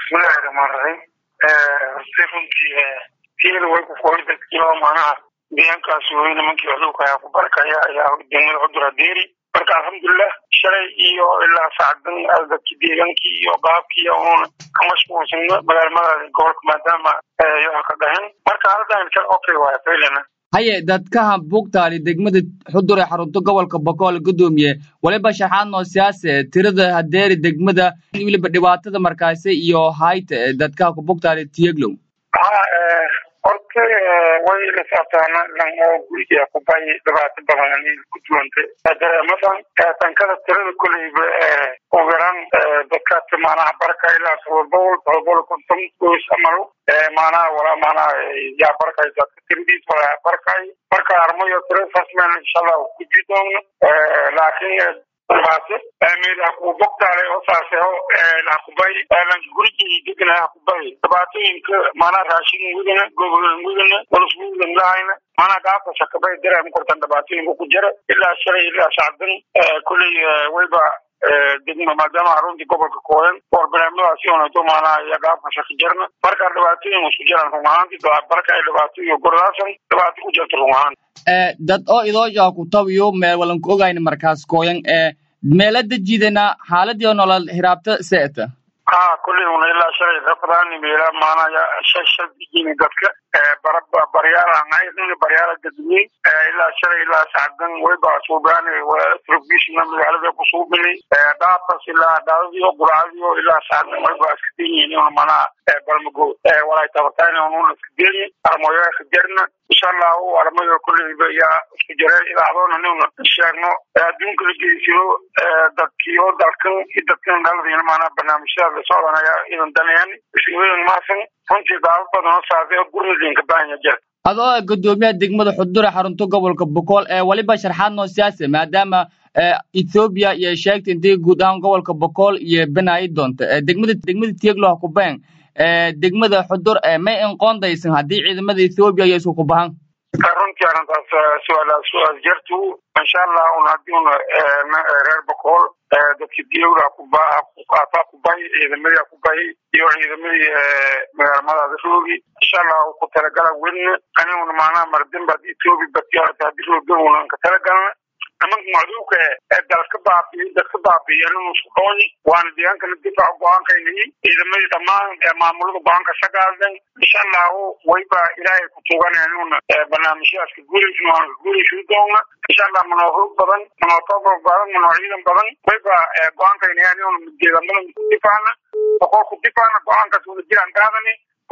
bismillahi raxmaan raxiim horta runtii tiila way ku qoray dadkiiba macnaha deegaankaas wey nimankii cudurka ayaa ku barakaya ayaa degmada cudura deeri marka alxamdulilah shalay iyo ilaa sacdan dadki deegaankii iyo baabkii uun ka mashquulsan magaalmada gobolka maadaama yoa ka dhahin marka haldan kal okay waaya faylana haye dadkaha bugtaali degmada xudur ee xarunta gobolka bokool gudoomiye waliba shaxaad noo siyaase tirada hadeeri degmada weliba dhibaatada markaasi iyo hayta dadkaha ku bugtaali tiyeglow ha horta way la saabtaana lan oo guriga kubay dhibaato badan ku duwantay dareemadan tankada tirada koleyba ugu yaraan dadkaas maanaha barka ilaa todobol todobol konton goys amalo maanaha walaa maanaha yaa barkay dadka tiradiis walaa barkay marka armayo tiradaas meel insha allah kuji doona laakiin baase meel aku bogtaale oo saaseho hakubay lanka gurigii degana hakubay dhibaatooyinka maanaa raashin wudana gobolan wudana walaswudan lahayna maanaa gaabka sakabay dareem kortan dhibaatooyinka ku jira ilaa shalay ilaa sacdan kulley wayba degma maadaama haruntii gobolka kooyan war barnaamijdaasi onato maanaha iyo gaabka shaki jarna marka dhibaatooyin isku jiraan run ahaanti barka ay dhibaato iyo gordaasan dhibaato ku jirta run ahaan dad oo idoo ku tabiyo meel walanku ogayna markaas kooyan meela dejidana xaaladii nolol hiraabta seeta ha kulley una ilaa shalay rafadaani meela maanaya shashad yimi dadka bara baryaala baryaala dadwey ilaa shalay ilaa sacdan wayba suubaani trofishna magaalada ku suubinay dhaapas ilaa dhaadadiyo guracadiyo ilaa sacdan wayba iska denyihin manaha balmago walay tabartayna ununa iska denyi armoyo iska jarna insha allahu armayo kulleyba yaa isku jare idaacadoona nuna sheegno adduunka la geysiyo dadkiyo dalkan iyo dadkan dhaladina maanaa barnaamijyada la socdanaya idan daneyan isweyn maasan runtii daawad badan oo saasay gurmadinka baahanya jira adoo gudoomiyaha degmada xudure xarunta gobolka bokool ee waliba sharxaad noo siyaasa maadaama ethoobiya iyo sheegta intay guud ahaan gobolka bokool iyo benaayi doonta degmada degmada tieglo hakubeen degmada xudur may inqoondaysan haddii ciidamada ethoobiya iyo isku kubahan runtii arrintaas su-aal su-aal jartu insha allah un haddii un reer bokool dadki diyowda kuqaata kubay ciidamadii kubay iyo ciidamadii magaalmadaada roogi insha allah ku talagala welna aniguna maanaha mardinba hadii etoobiya batiyaata hadii roogawunan ka talagalna nimanka macduuka ee dalka baabiyo dadka baabiyan isku dhooni waana deegaankana difaac go-aankaynayi ciidamadii dhammaan maamulada go-aanka sagaadan insha allahu wayba ilaahay ku tuugananuna barnaamijyaaska guulaysan waana ka guulaysan doona insha allah manoo hoog badan manoo tabar badan manoo ciidan badan wayba go-aankaynayaan deegaamada difaacna boqolku difaacna go-aankaas wada jiraan qaadani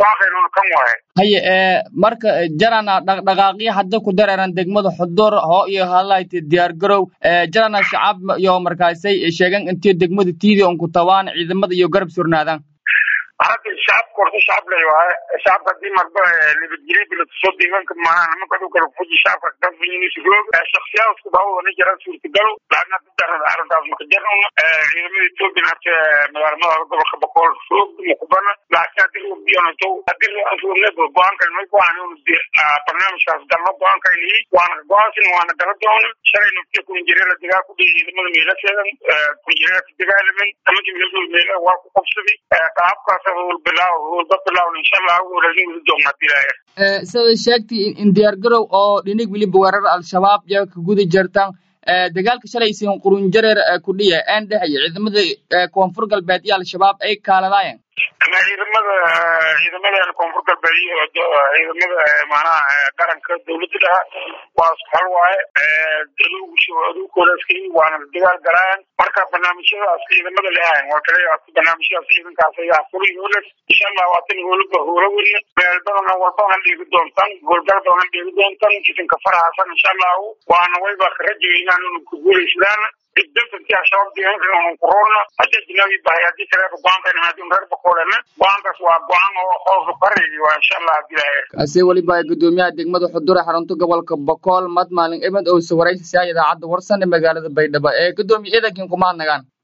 haye marka jarana dhaqdhaqaaqyo hadda ku dareeran degmada xudur hoo iyo hadlayta diyaar garow jarana shacab iyo markaasay sheegan intii degmada tiidi on ku tabaan ciidamada iyo garab surnaadaan hadda shacabka horta shacab lay waaye shacabka hadii marba nabadgelyo bilatusoo deegaanka maanaha nimanka dhulka fuji shacabka kafinisroog shaksiyaad isku daawada jira suurtagalo laakin hadda darada arrintaas maka jarnuna ciidamada etoobiya hata magaalamada gobolka boqol roog mukubana laakin hadii roogbiyonato hadii roogneed go-aankan may go-aan barnaamijkaas galno go-aankayni waana go-aansin waana gala doona shalay naftiya kunjireela degaa ku dhihi ciidamada meelaseedan kunjireela ka dagaalamen nimankii meeldood meela waa ku qabsaday qaabkaas sida sheegtay in diyaar garow oo dhinig weliba weerar al-shabaab iyo ka guda jirtaan dagaalka shalaysiin qurunjareer kudhiya een dhexeeya ciidamada koonfur galbeed iyo al-shabaab ay kaaladaayeen ciidamada ciidamadan koonfur galbeed iyo ciidamada maanaha qaranka dawladda dhaha waa isku hal waaye aduugkoodaskay waana dagaal galaayaan marka barnaamijyadaas ciidamada leahayn waa kale barnaamijyadaas ciidankaas ayaa furi hoolas insha allah waatan hoolaba hoola weyne meel badan walbana dhiigi doontaan goolgal badan dhiigi doontaan idinka farahasan insha allahu waana wayba ka rajaynaan inu ku guulaysadaan dantantii al-shabaab deegaanka kuroona hadii ajnabi bahay hadii kaleeba go-aankan haadin reer bakoolena go-aankaas waa go-aan oo hoosu qareegi waa insha allah hadii kaasi weliba gudoomiyaha degmada xudure xarunta gobolka bokool mad maalin ebed oo sawaraysa idaacadda warsan ee magaalada baydhabo ee gudoomiye ciidankiin kuma hadnagaan